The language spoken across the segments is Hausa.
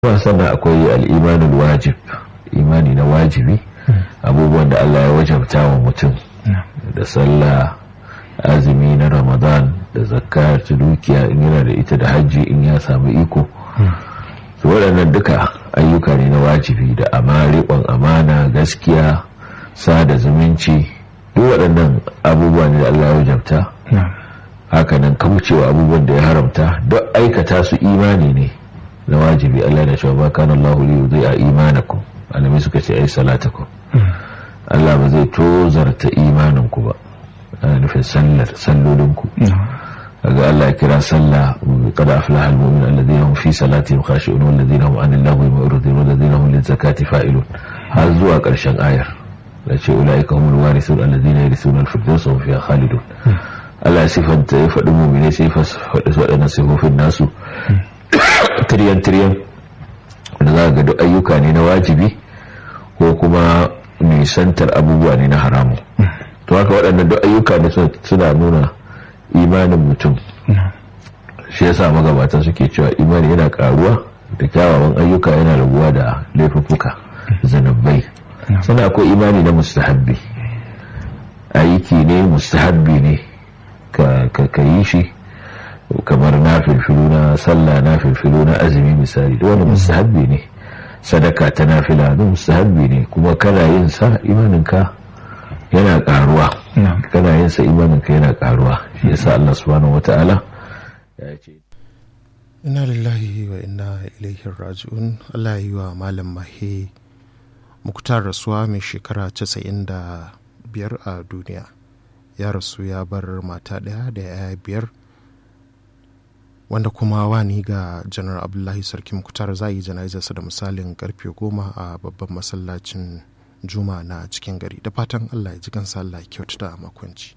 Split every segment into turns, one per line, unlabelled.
kuma sannan akwai al'imanin wajib imani na wajibi abubuwan da Allah ya wajabta wa mutum da sallah azumi na ramadan da zakka ta dukiya in yana da ita da hajji in ya samu iko su waɗannan duka ayyuka ne na wajibi da riƙon amana gaskiya sada zumunci duk waɗannan abubuwa ne da Allah ya wajabta hakanan kaucewa abubuwan da ya haramta duk aikata su imani ne na wajibi Allah da cewa kana Allah li yudhi'a imanakum alami suka ce ai salatakum Allah ba zai tozarta imanin ku ba ana nufin sallar sallolin ku kaga Allah ya kira sallah qad aflaha almu'minun alladhina hum fi salatihim khashi'un walladhina hum 'anil lagwi mu'ridun walladhina hum lizakati fa'ilun har zuwa karshen ayar da ce ulaika humul warithun alladhina yarithuna al-firdausa hum fiha khalidun Allah sifanta ya faɗi mu'mine sai faɗi waɗannan sifofin nasu tiryan-tiryan da za ga duk ayyuka ne na wajibi ko kuma nisantar abubuwa ne na haramu to haka waɗanda duk ayyuka ne suna nuna imanin mutum shi yasa magabata suke cewa imani yana karuwa da kyawawan ayyuka yana raguwa da laifuffuka zanabbai sannan akwai imani na mustahabbi aiki ne mustahabbi ne ka yi shi kamar na filfilu na sallah na filfilu na azumi misali da wani mustahabbi ne sadaka ta nafila da mustahabbi ne kuma kana yin sa imaninka yana karuwa kana yin sa imaninka yana karuwa shi yasa Allah subhanahu wata'ala ya ce
inna lillahi wa inna ilaihi raji'un Allah yi wa malam mahe muktar rasuwa mai shekara 95 a duniya ya rasu ya bar mata daya da yaya biyar wanda kuma wani ga janar abdullahi sarki mukutar za yi jana'izarsa da misalin karfe goma a babban masallacin juma na cikin gari da fatan allah ya ji kansa allah kyautu da makwanci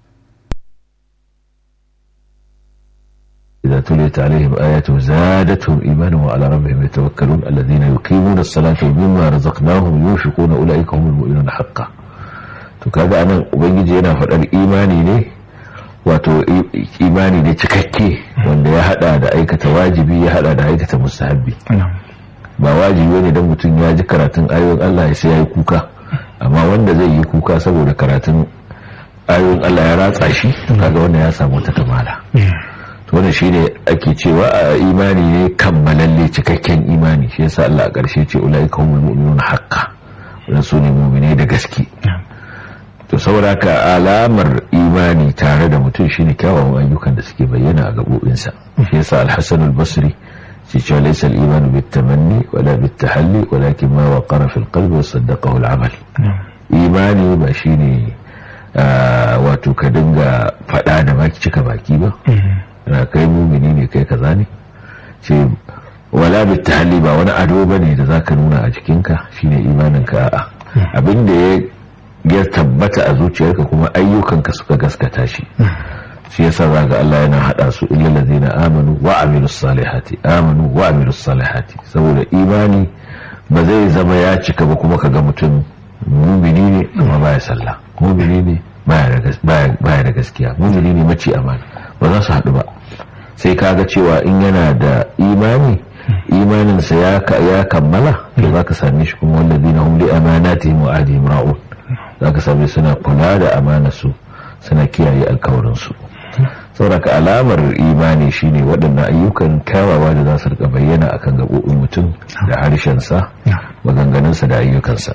إذا تليت عليهم آياته زادتهم إيمانا وعلى ربهم يتوكلون الذين يقيمون الصلاة ومما رزقناهم ينفقون أولئك هم المؤمنون حقا تكاد أنا أبنجي أنا فقال إيماني ليه wato imani ne cikakke wanda ya hada da aikata wajibi ya hada da aikata mustahabbi ba wajibi ne don mutum ya ji karatun ayoyin Allah sai ya yi kuka amma wanda zai yi kuka saboda karatun ayoyin Allah ya ratsa shi kaga wanda ya samu ta kamala to wannan shine ake cewa a imani ne kammalalle cikakken imani shi yasa Allah a ƙarshe ce ulaika humul mu'minuna haqqan wannan sune mu'mine da gaske to saboda ka alamar imani tare da mutum shine kyawawan ayyukan da suke bayyana a gabobinsa shi yasa al-hasan al-basri shi cewa laysa al-iman bit-tamanni wala bit-tahalli walakin ma waqara fi al-qalbi wa saddaqahu al-amal imani ba shine wato ka dinga fada da baki cika baki ba na kai mumini ne kai kaza ne ce wala bit-tahalli ba wani ado bane da zaka nuna a jikinka shine imanin ka a'a abinda ya ya tabbata a zuciyarka kuma ayyukanka suka gaskata shi shi yasa zaga Allah yana hada su illa ladina amanu wa amilus salihati amanu wa amilus salihati saboda imani ba zai zama ya cika ba kuma kaga mutum mumini ne amma baya sallah mumini ne baya da gaskiya mumini ne mace amana ba za su haɗu ba sai kaga cewa in yana da imani imaninsa ya kammala to za ka same shi kuma wallazina hum li amanatihim wa ahdihim ra'un za ka same suna kula da amanarsu suna kiyaye alkawarinsu sauraka alamar imani shine waɗannan ayyukan kyawawa da za su rika bayyana akan gaɓoɓin mutum da harshensa maganganunsa da ayyukansa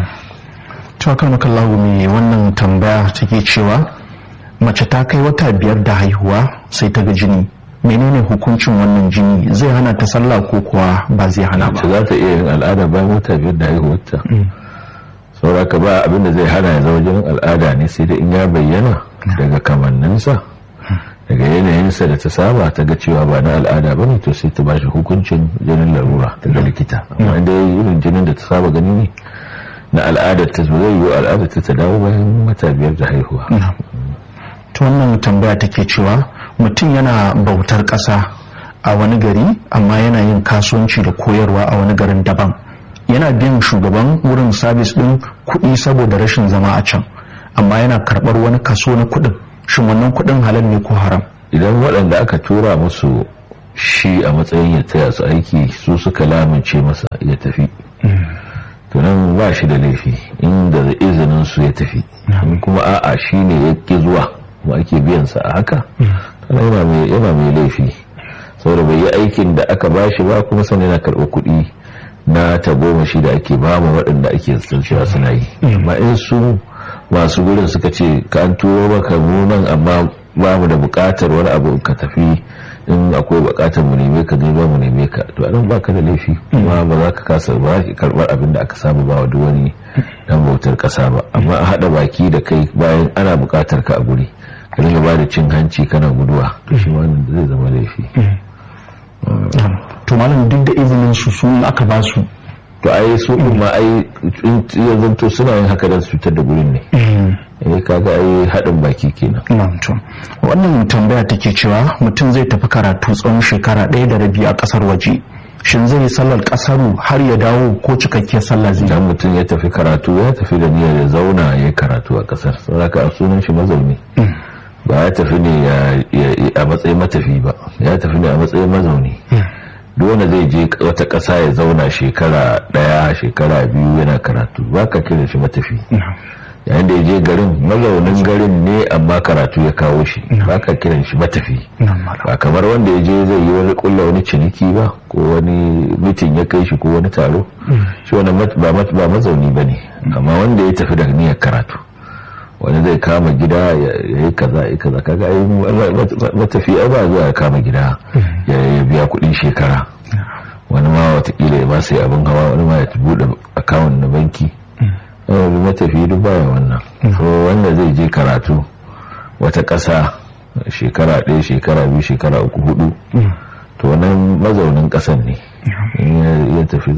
cewa makallahu mai wannan tambaya take cewa mace ta kai wata biyar da haihuwa sai ta ga jini menene hukuncin wannan jini zai hana ta sallah ko kuwa ba zai hana ba
za ta iya yin al'ada bayan wata biyar da haihuwarta sauraka ba abinda zai hana ya zama jinin al'ada ne sai da in ya bayyana daga kamanninsa daga yanayinsa da ta saba ta ga cewa ba na al'ada ba ne to sai ta bashi hukuncin jinin larura daga likita amma inda ya yi irin jinin da ta saba gani ne na al'adar ta zai yi al'adar ta ta dawo bayan wata biyar da haihuwa
ta wannan tambaya take cewa mutum yana bautar ƙasa a wani gari amma yana yin kasuwanci da koyarwa a wani garin daban yana biyan shugaban wurin sabis ɗin kuɗi saboda rashin zama a can amma yana karɓar wani kaso na kuɗin shin wannan kuɗin halal ne ko haram
idan waɗanda aka tura musu shi a matsayin ya taya su aiki su suka lamince masa ya tafi to nan ba shi da laifi inda da izinin su ya tafi in kuma a'a shi ne ya ƙi zuwa kuma ake biyan sa a haka yana mai laifi saboda bai yi aikin da aka ba shi ba kuma sani na karɓar kuɗi na tagomashi da ake ba mu waɗanda ake cewa suna yi amma in su masu gurin suka ce ka an turo maka nan amma ba mu da buƙatar wani abu ka tafi in akwai buƙatar mu neme ka zai ba mu neme ka to anan ba ka da laifi kuma ba za ka kasa ba ki karɓar abin da aka samu ba wa duk wani dan bautar ƙasa ba amma a haɗa baki da kai bayan ana buƙatar ka a guri ka dinga ba da cin hanci kana guduwa to shi ma zai zama laifi
to malam duk da izinin su sun aka ba su
to ai su din ma ai ya zanto suna yin haka don su cutar da gurin ne eh kaga ai haɗin baki kenan
to wannan tambaya take cewa mutum zai tafi karatu tsawon shekara ɗaya da rabi a ƙasar waje shin zai yi sallar ƙasaru har ya dawo ko cikakkiyar sallah zai
idan mutum ya tafi karatu ya tafi da niyyar ya zauna ya yi karatu a ƙasar saboda a sunan shi mazauni ba ya tafi ne a matsayin matafi ba ya tafi ne a matsayin mazauni duk wanda zai je wata ƙasa ya zauna shekara ɗaya shekara biyu yana karatu ba ka kira shi matafi yayin da ya je garin mazaunin garin ne amma karatu ya kawo shi ba ka kiran shi matafi ba kamar wanda ya je zai yi wani kulla wani ciniki ba ko wani mitin ya kai shi ko wani taro shi wani ba mazauni ba ne amma wanda ya tafi da niyyar karatu wani zai kama gida ya yi kaza ya kaza kaga ai matafi ai ba zuwa ya kama gida ya biya kudin shekara wani ma watakila ya ba sai abin hawa wani ma ya buɗe akawun na banki matafi duk baya wannan so wanda zai je karatu wata ƙasa shekara ɗaya shekara biyu shekara uku hudu to wannan mazaunin ƙasan ne ya tafi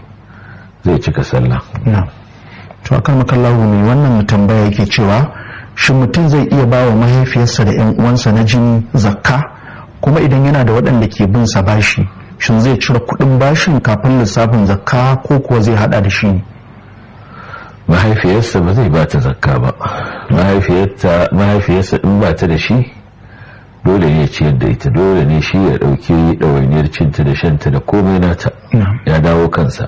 zai cika sallah
to akan makallahu mai wannan tambaya yake cewa shin mutum zai iya ba wa mahaifiyarsa da yan uwansa na jini zakka kuma idan yana da waɗanda ke bin sa bashi shin zai cire kuɗin bashin kafin lissafin zakka ko kuwa zai hada da shi
mahaifiyarsa ba zai ba ta zakka ba mahaifiyarsa in ba ta da shi dole ne ciyar da ita dole ne shi ya ɗauki ɗawainiyar cinta da shanta da komai nata ya dawo kansa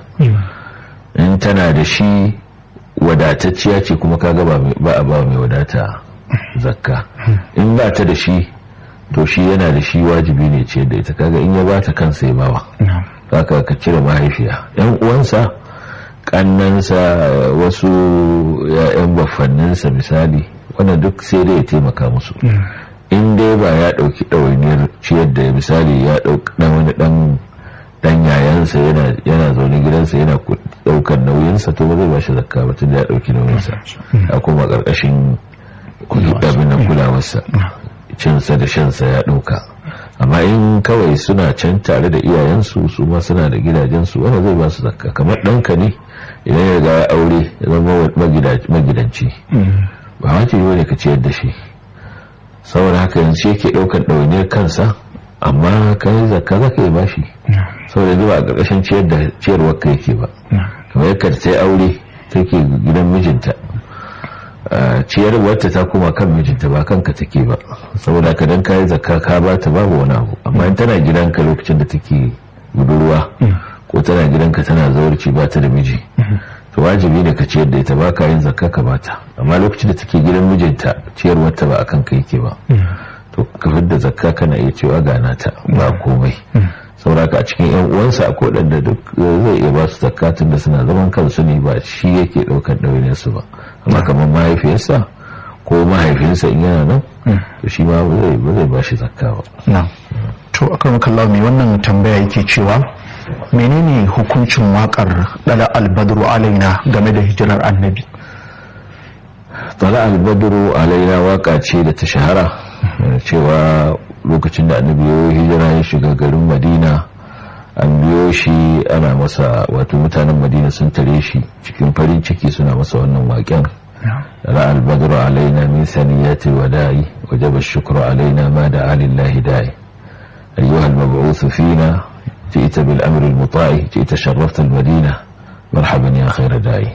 in tana da shi wadatacciya ce kuma kaga ba a ba mai wadata zakka in ba ta da shi to shi yana da shi wajibi ne ciyar da ita kaga in ya ba ta kansa ya bawa kaka ka cire mahaifiya yan uwansa kannansa wasu ya'yan baffanninsa misali wannan duk sai dai ya taimaka musu in dai ba ya ɗauki ɗawainiyar ciyar da misali ya ɗauki wani ɗan dan yayansa yana zaune gidansa yana daukar nauyinsa to ba zai ba shi zakka ba tunda ya dauki nauyinsa a kuma karkashin abin nan kulawarsa cinsa da shansa ya dauka amma in kawai suna can tare da iyayensu su ma suna da gidajensu wanda zai ba su zakka kamar ɗanka ne idan ya ga ya aure ya zama magidanci ba wajibi bane ka ciyar da shi saboda haka yanzu yake ɗaukar ɗawainiyar kansa amma kai zakka za ka yi bashi saboda zuba a ƙarƙashin ciyar da ciyarwar ka yake ba kamar yadda ta yi aure take gidan mijinta ciyarwarta ta koma kan mijinta ba kanka take ba saboda ka dan kayi zakka ka ba ta babu wani abu amma in tana gidanka lokacin da take budurwa ko tana gidanka tana zaurci ba ta da miji to wajibi ne ka ciyar da ita ba ka yin zakka ka bata amma lokacin da take gidan mijinta ciyarwarta ba akan ka yake ba to kafin da zakka kana iya cewa gana ta ba komai sauraka a cikin yan uwansa akwai waɗanda duk zai iya ba su zakka tun da suna zaman kansu ne ba shi yake ɗaukar ɗaurin su ba amma kamar mahaifiyarsa ko mahaifinsa in yana nan to shi ma ba zai ba shi zakka ba
to akan kallawa mai wannan tambaya yake cewa menene hukuncin wakar dala albadru alaina game da hijirar annabi
dala albadru alaina waka ce da ta shahara cewa lokacin da annabi ya hijira ya shiga garin madina an biyo shi ana masa wato mutanen madina sun tare shi cikin farin ciki suna masa wannan waƙen ra albadru alaina min saniyati wada'i wajaba shukru alaina ma da alillahi da'i ayyuha al-mab'uth fina جئت بالأمر المطاع جئت شرفت المدينة مرحبا يا خير داعي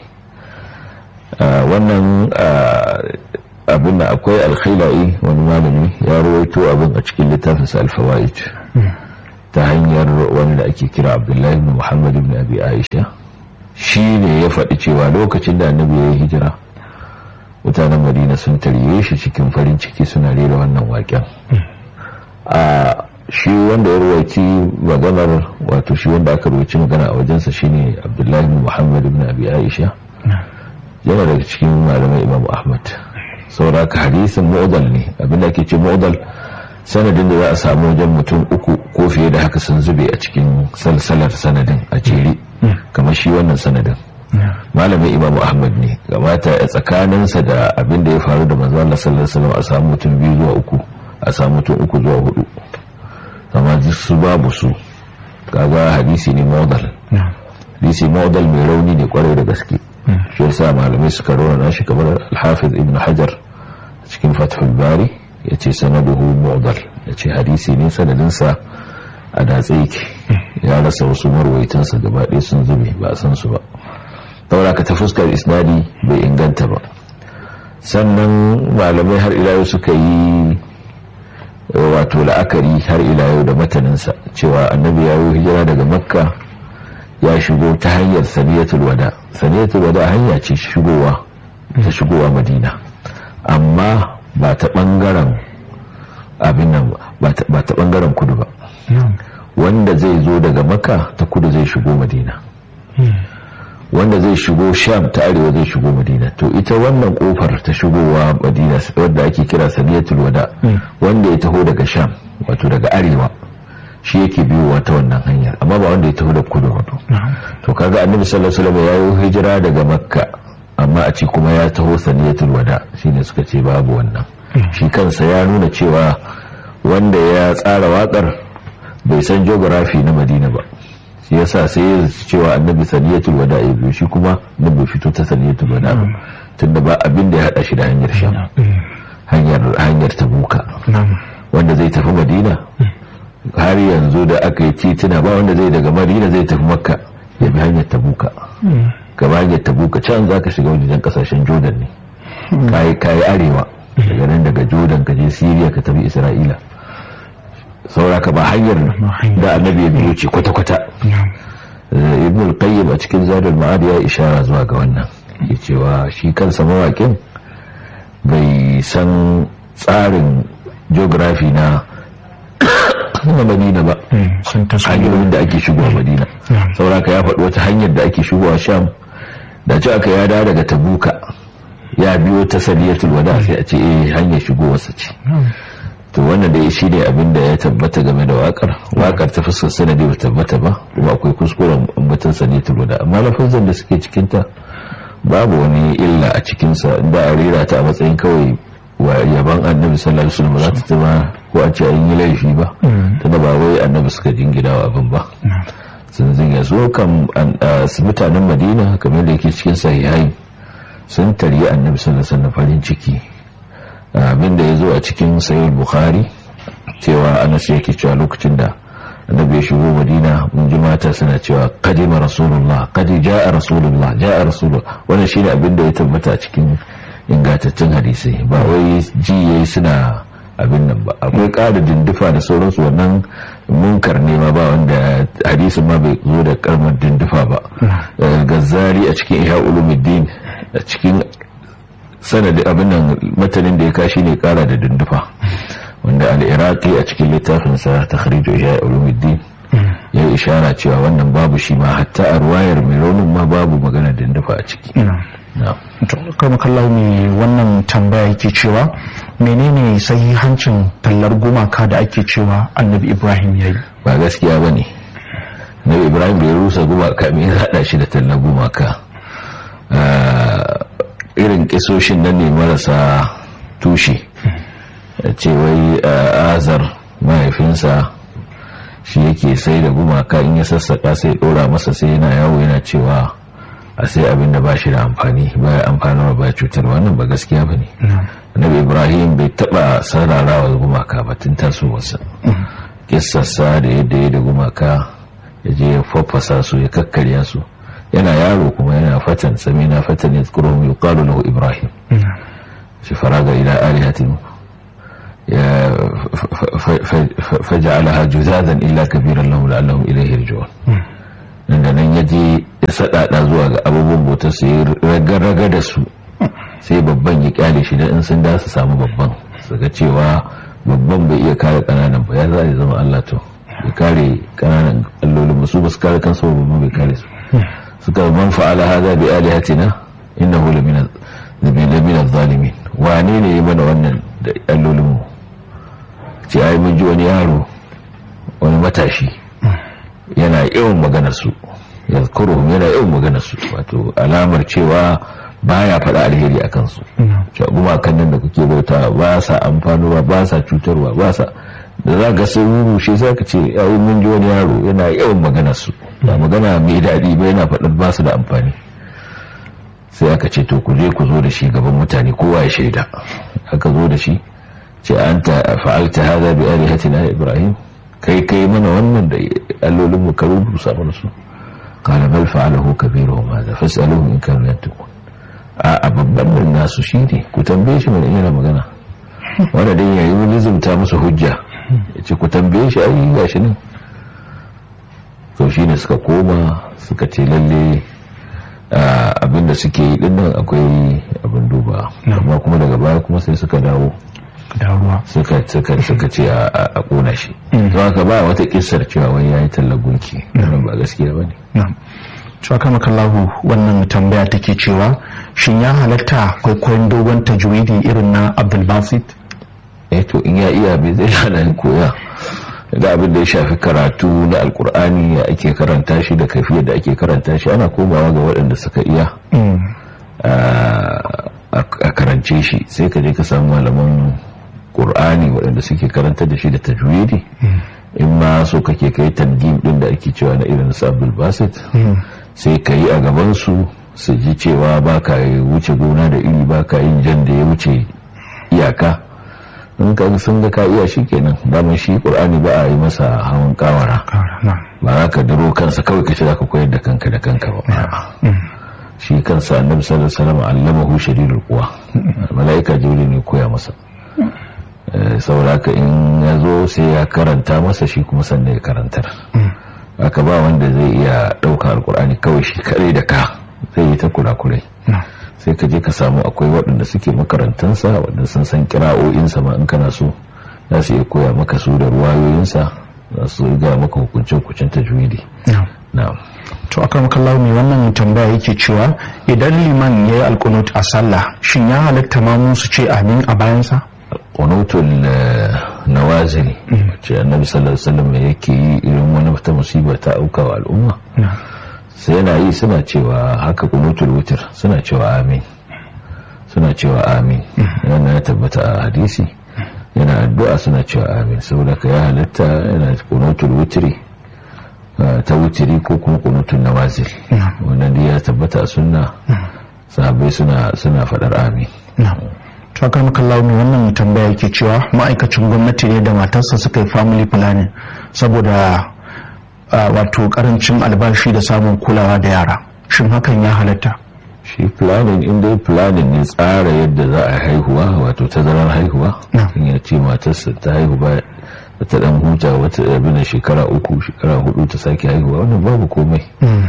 wannan abin da akwai alkhaila'i wani malami ya rawaito abin a cikin littafinsa alfawa'id ta hanyar wani da ake kira abdullahi ibn muhammad ibn abi aisha shi ne ya faɗi cewa lokacin da annabi ya yi hijira mutanen madina sun tarye shi cikin farin ciki suna rera wannan waƙen a shi wanda ya ruwaci maganar wato shi wanda aka ruwaci magana a wajensa shine abdullahi ibn muhammad ibn abi aisha yana daga cikin malamai imam ahmad saboda ka hadisin mu'dal ne abinda ake ce mu'dal sanadin da za a samu wajen mutum uku ko fiye da haka sun zube a cikin salsalar sanadin a jere kamar shi wannan sanadin malamin imam ahmad ne gamata a tsakaninsa da abin da ya faru da manzo Allah sallallahu alaihi wasallam a samu mutum biyu zuwa uku a samu mutum uku zuwa hudu amma su babu su kaga hadisi ne modal hadisi modal mai rauni ne kwarai da gaske shi yasa malamai suka rauna shi kamar al-hafiz ibn hajar cikin fathul bari yace sanaduhu modal yace hadisi ne sanadinsa a datse yake ya rasa wasu marwaitansa gaba ɗaya sun zube ba a san su ba daura ka ta fuskar isnadi bai inganta ba sannan malamai har ila yau suka yi wato la'akari har ila yau da mataninsa cewa annabi ya yi hijira daga makka ya shigo ta hanyar saniyatul wada saniyatul wada hanya ce shigowa ta shigowa madina amma ba ta bangaren abin nan ba ta bangaren kudu ba wanda zai zo daga makka ta kudu zai shigo madina wanda zai shigo sham ta arewa zai shigo madina to ita wannan kofar ta shigowa madina wadda ake kira saniyatul wada wanda ya taho daga sham wato daga arewa shi yake biyowa ta wannan hanyar amma ba wanda ya taho da kudu wato to kaga annabi sallallahu alaihi wasallam ya yi hijira daga makka amma a ce kuma ya taho saniyatul wada shine suka ce babu wannan shi kansa ya nuna cewa wanda ya tsara wakar bai san geography na madina ba shi yasa sai ya cewa annabi saniyatul wada ya biyo shi kuma da bai fito ta saniyatul wada ba tunda ba abin da ya hada shi da hanyar sham hanyar hanyar tabuka wanda zai tafi madina har yanzu da aka yi titina ba wanda zai daga madina zai tafi makka ya bi hanyar tabuka gaba hanyar tabuka can za ka shiga wajen kasashen jordan ne kayi kayi arewa daga nan daga jordan ka je syria ka tafi isra'ila saura ka ba hanyar da annabi ya biyo ce kwata-kwata ibn al-qayyim a cikin zadul ma'ad ya ishara zuwa ga wannan ya cewa shi kansa mawaƙin bai san tsarin geography na na madina ba hanyoyin da ake shigowa madina saura ka ya faɗi wata hanyar da ake shigowa sham da ci aka ya dawo daga tabuka ya biyo ta saliyatul wada sai a ce eh hanyar shigowarsa ce to wannan da shi ne abin da ya tabbata game da wakar wakar ta fuskar sanadi ba tabbata ba kuma akwai kuskuren ambatan saniyatul wada amma lafazan da suke cikinta babu wani illa a cikinsa inda a rera ta a matsayin kawai wa yaban annabi sallallahu alaihi wasallam za ta zama ko a ce an yi laifi ba tunda ba wai annabi suka jingina wa abin ba sun zinga so kan mutanen madina kamar da yake cikin sahihai sun taryi annabi sallallahu alaihi wasallam farin ciki abinda ya zo a cikin sayar bukhari cewa anas yake cewa lokacin da annabi ya shigo madina mun ji mata suna cewa kadima rasulullah kadi ja'a rasulullah ja'a rasulullah wannan shine abinda ya tabbata a cikin ingantaccen hadisai ba wai ji yayi suna abin nan ba akwai ƙara dindufa da sauransu wannan munkar ne ma ba wanda hadisin ma bai zo da karmar dindufa ba gazzari a cikin ihya ulumuddin a cikin sanadi abin nan matanin da ya kashi ne kara da dindufa wanda al-iraqi a cikin littafinsa takhrij ihya ulumuddin ya yi ishara cewa wannan babu shi ma hatta a ruwayar mai raunin ma babu magana dindufa a ciki
kama kallau mai wannan tambaya yake cewa menene sahihancin tallar gumaka da ake cewa annabi ibrahim ya yi
ba gaskiya ba ne annabi ibrahim bai rusa gumaka mai haɗa shi da tallar gumaka irin kisoshin nan ne marasa tushe ce wai azar mahaifinsa shi yake sai da gumaka in ya sassaka sai ɗora masa sai yana yawo yana cewa a sai abin da ba shi da amfani ba ya amfanarwa ba cutar wannan ba gaskiya ba ne annabi ibrahim bai taba sararawa gumaka ba tun tasowarsa kissarsa da yadda ya da gumaka ya je ya faffasa su ya kakkarya su yana yaro kuma yana fatan sami na fatan ya tsoro mai yuqalu lahu ibrahim shi faraga ila alihatin faja'alaha juzadan illa kabiran lahum la'allahum ilayhi yarji'un inda nan yaje ya sadada zuwa ga abubuwan bautar su yi raga da su sai babban ya kyale shi dan in sun da su samu babban su ga cewa babban bai iya kare kananan ba ya za ya zama Allah to ya kare kananan allolin su ba su kare kansu babban bai kare su suka man fa'ala hadha bi alihatina innahu lamina lamina zalimin wane ne ya mana wannan da allolin mu ce ai mun ji wani yaro wani matashi yana yawan maganar su ya yana yawan maganar su wato alamar cewa baya faɗa alheri a kansu gumakan nan da kuke bauta ba sa amfanuwa ba sa cutarwa ba sa da za ga sun rushe za ka ce yayin mun ji wani yaro yana yawan maganar su ba magana mai daɗi ba yana faɗar ba su da amfani sai aka ce to ku je ku zo da shi gaban mutane kowa ya shaida aka zo da shi ce an ta fa'alta hada bi alihatina ibrahim kai kai mana wannan da allolin mu karu rusa mana su qala bal fa'alahu kabiruhum hadha fas'aluhum in kanu yantiqun a babban nan nasu shine ku tambaye shi mana yana magana wanda dai yayi lizumta musu hujja yace ku tambaye shi ai gashi nan to shine suka koma suka ce lalle abinda suke yi dinnan akwai abin duba amma kuma daga baya kuma sai suka dawo suka suka suka ce a kona shi don haka ba wata kissar cewa wai yayi tallar gunki wannan ba gaskiya bane
Shaka makallahu wannan tambaya take cewa shin ya halatta kwaikwayon dogon tajwidi irin na Abdul Basit?
Eh to in ya iya bai zai hana koya. Da abin da ya shafi karatu na Alkur'ani ya ake karanta shi da kafiyar da ake karanta shi ana komawa ga waɗanda suka iya a karance shi sai ka je ka samu malaman Qur'ani waɗanda suke karanta da shi da tajwidi. in ma so kake kai tangim din da ake cewa na irin su Abdul Basit sai ka yi a gabansu su ji cewa ba ka wuce gona da iri ba ka yin jan da ya wuce iyaka in ka sun ga ka iya shi kenan daman shi ƙur'ani ba a yi masa hawan kawara ba za ka duro kansa kawai ka ce za ka koyar da kanka da kanka ba shi kansa annabi sallallahu alaihi wasallam allamahu shadidul quwa malaika jibril ne koya masa sauraka in ya zo sai ya karanta masa shi kuma sannan ya karantar aka ba wanda zai iya ɗaukar alkur'ani kawai shi kare da ka zai yi ta kurakurai sai ka je ka samu akwai waɗanda suke makarantansa waɗanda sun san kira'o'insa ma in kana so za su iya koya maka su da ruwayoyinsa za su ga maka hukuncin-hukuncin tajwidi na'am
to akan makallahu mai wannan tambaya yake cewa idan liman ya yi alkunut a sallah shin ya halatta ma su ce amin a bayansa
kunutul nawazil ce annabi sallallahu alaihi wasallam yake yi irin wani wata musiba ta auka wa al'umma sai yana yi suna cewa haka kunutul wutir suna cewa amin suna cewa amin yana ya tabbata a hadisi yana addu'a suna cewa amin saboda ka ya halatta yana kunutul wutiri ta wutiri ko kuma kunutul nawazil wannan da ya tabbata a sunna sahabbai suna suna fadar amin
tukar makallawa mai wannan tambaya yake cewa ma'aikacin gwamnati ne da matarsa suka yi family planning saboda wato karancin albashi da samun kulawa da yara shin hakan ya halatta
shi planning inda planning ne tsara yadda za a haihuwa wato tazarar haihuwa in ya ce matarsa ta haihu ba ta dan huta wata abin shekara uku shekara hudu ta sake haihuwa wannan babu komai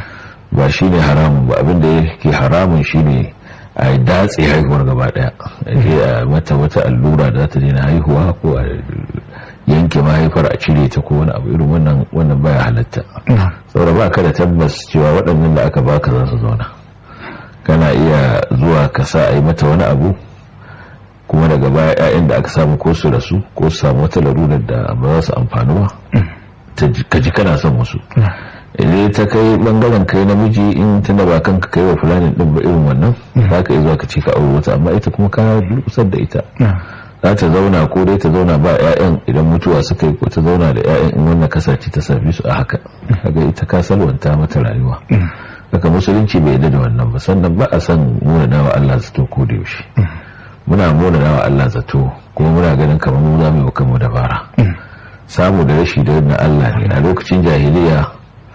ba shi ne haramun ba abin da yake haramun shi ne a datse haihuwar gaba daya a mata wata allura da ta daina haihuwa ko a yanke mahaifar a cire ta ko wani abu irin wannan wannan baya halatta saboda ba ka da tabbas cewa waɗannan da aka baka za su zauna kana iya zuwa ka sa a yi mata wani abu kuma daga baya 'ya'yan da aka samu ko su rasu ko su samu wata larurar da ba za su amfani ba ka ji kana son wasu idan ta kai bangaren kai namiji in tana ba kanka kai wa fulani din ba irin wannan za ka yi zuwa ka ce ka aure wata amma ita kuma kana kusar da ita za ta zauna ko dai ta zauna ba 'ya'yan idan mutuwa suka yi ko ta zauna da 'ya'yan in wannan kasace ta sami su a haka kaga ita ka salwanta mata rayuwa haka musulunci bai yarda da wannan ba sannan ba a san muna nawa Allah zato ko da yaushe muna muna nawa Allah zato kuma muna ganin kamar mu za mu yi kanmu dabara samu da rashi da na Allah ne a lokacin jahiliya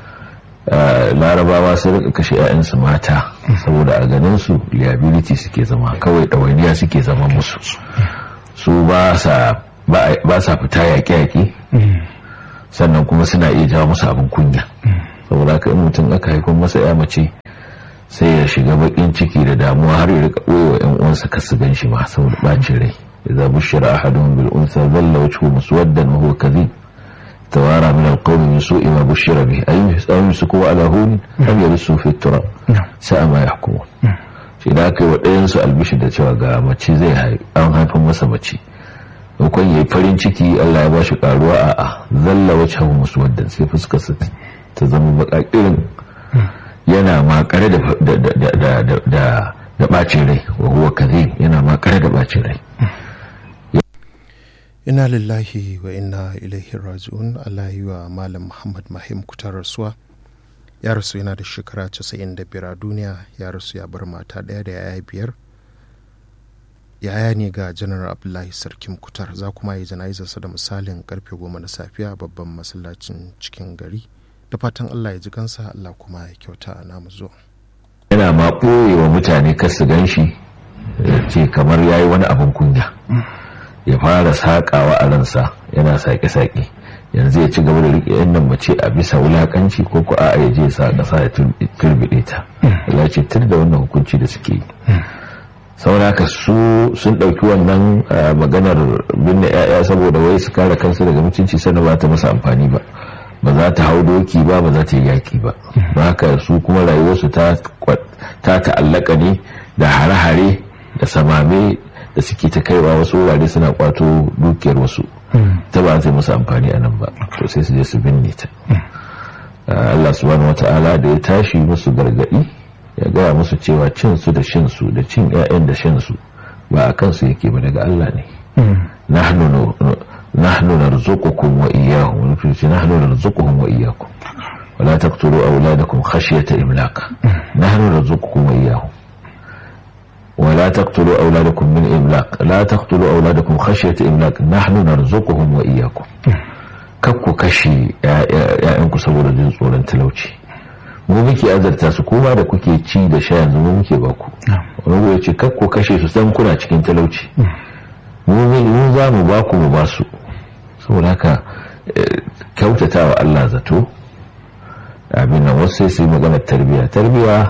larabawa sun rika kashe 'ya'yansu mata saboda a ganin su liability suke zama kawai ɗawainiya suke zama musu su ba sa ba sa fita yaƙe-yaƙe sannan kuma suna iya jawo musu abin kunya saboda ka in mutum aka haifar masa ya mace sai ya shiga bakin ciki da damuwa har ya rika ɓoyewa yan uwansa ka su gan shi ma saboda ɓacin rai idza bushira ahadun bil unsa dhalla wajhuhu muswaddan wa huwa kadhib توارى من القوم من سوء ما بشر به أي يمسكوا على هون أم يرسوا في التراب ساء ما يحكمون shi da aka yi wa ɗayansu albishi da cewa ga mace zai an haifin masa mace maimakon ya yi farin ciki allah ya ba shi karuwa a a zalla wacce hau musu wadda sai fuskarsa ta zama baka irin yana makare da bacin rai wa huwa kaze yana makare da bacin rai
ina lillahi wa inna ilaihi raji'un Allah yi wa malam Muhammad Mahim kutar rasuwa ya rasu yana da shekara 95 a duniya ya rasu ya bar mata ɗaya da yaya biyar yaya ne ga janar abdullahi sarkin kutar za kuma yi jana'izarsa da misalin karfe goma na safiya babban masallacin cikin gari da fatan Allah ya ji kansa Allah kuma ya kyauta namu zo
yana ma ɓoye wa mutane kar su gan shi ce kamar ya yi wani abin kunya ya fara saƙawa a ransa yana saƙe-saƙe yanzu ya ci gaba da riƙe yan nan mace a bisa wulaƙanci ko ko a ya je sa ƙasa ya turbide ta ya ce tur da wannan hukunci da suke yi saboda haka su sun ɗauki wannan maganar binne 'ya'ya saboda wai su kare kansu daga mutunci sannan ba ta masa amfani ba ba za ta hau doki ba ba za ta yi yaƙi ba ba haka su kuma rayuwarsu ta ta'allaka ne da hare-hare da samame da suke ta kaiwa wasu wurare suna kwato dukiyar wasu ta ba zai musu amfani a nan ba to sai su je su binne ta Allah subhanahu wata'ala da ya tashi musu gargadi ya gaya musu cewa cin su da shin su da cin ƴaƴan da shan su ba a kansu yake ba daga Allah ne nahnu nahnu narzuqukum wa iyyahum wa nufi nahnu narzuquhum wa iyyakum ولا تقتلوا أولادكم خشية إملاق نحن نرزقكم وإياهم ولا تقتلوا أولادكم من إملاق لا تقتلوا أولادكم خشية إملاق نحن نرزقهم وإياكم kakku kashe ‘ya'yanku saboda jin tsoron talauci mu muke azarta su kuma da kuke ci da sha yanzu mu muke baku wani ya ce kakku kashe su san kuna cikin talauci mu za mu baku mu basu saboda haka kyautata wa Allah zato abin nan wasu sai su yi maganar tarbiyya tarbiyya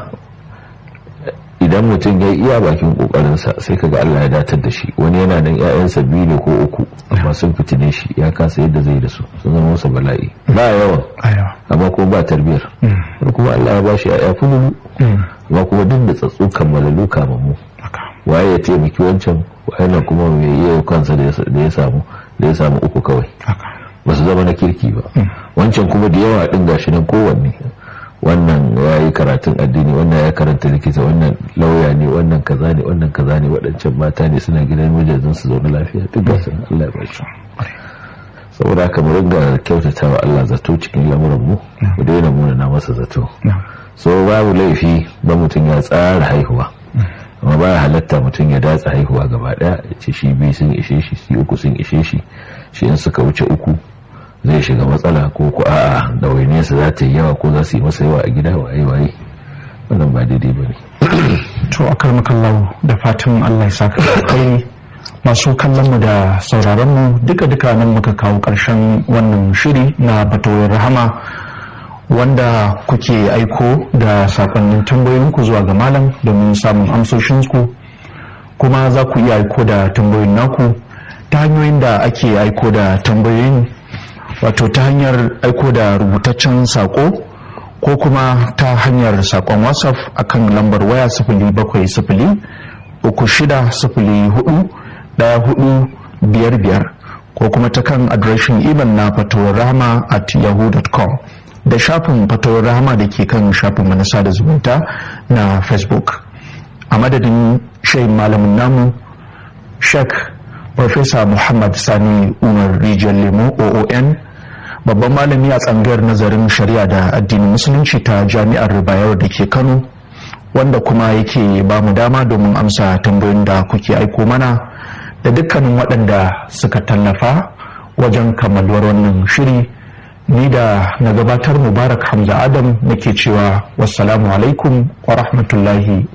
idan mutum ya iya bakin kokarinsa sai kaga Allah ya datar da shi wani yana nan ƴaƴansa biyu ne ko uku amma sun fitine shi ya kasa yadda zai da su sun zama masa bala'i ba yawan amma kuma ba tarbiyar wani kuma Allah ya ba shi ƴaƴa fululu amma kuma duk da tsatsu kammalalu kamammu waye ya taimaki wancan waye na kuma mai iya kansa da ya samu da ya samu uku kawai ba su zama na kirki ba wancan kuma da yawa din gashi nan kowanne wannan ya yi karatun addini wannan ya karanta likita wannan lauya ne wannan kaza ne wannan kaza ne waɗancan mata ne suna gidan mijajin su zaune lafiya duk da sun Allah ya bashi saboda haka mu ringa kyautata wa Allah zato cikin lamuran mu mu daina muna na masa zato so babu laifi ba mutum ya tsara haihuwa amma baya halatta mutum ya datsa haihuwa gaba daya ya ce shi biyu sun ishe shi shi uku sun ishe shi shi in suka wuce uku zai shiga matsala ko ku a'a da wainiyarsa za ta yi yawa ko za su yi masa yawa a gida waye waye wannan ba daidai ba ne
to a karmakallahu da fatan allah ya saka kai masu kallon mu da sauraron mu duka duka nan muka kawo karshen wannan shiri na batoyin rahama wanda kuke aiko da sakonnin tambayoyinku zuwa ga malam domin samun amsoshinku kuma za ku iya aiko da tambayoyin naku ta hanyoyin da ake aiko da tambayoyin wato ta hanyar aiko da rubutaccen sako ko kuma ta hanyar sakon whatsapp akan lambar waya sifili bakwai sifili uku shida sifili hudu daya hudu biyar biyar ko kuma ta kan adireshin imel na fatowar rahama at yahoo.com da shafin fatowar rahama da ke kan shafin manasa da zumunta na facebook a madadin shayin malamin namu shek Profesa Muhammad Sani Umar Rijiyar Lemo OON babban malami a tsangayar nazarin shari'a da addinin musulunci ta jami'ar Bayero da ke Kano wanda kuma yake ba mu dama domin amsa tambayoyin da kuke aiko mana da dukkanin waɗanda suka tallafa wajen kammaluwar wannan shiri ni da na gabatar mubarak hamza adam nake cewa wassalamu alaikum wa rahmatullahi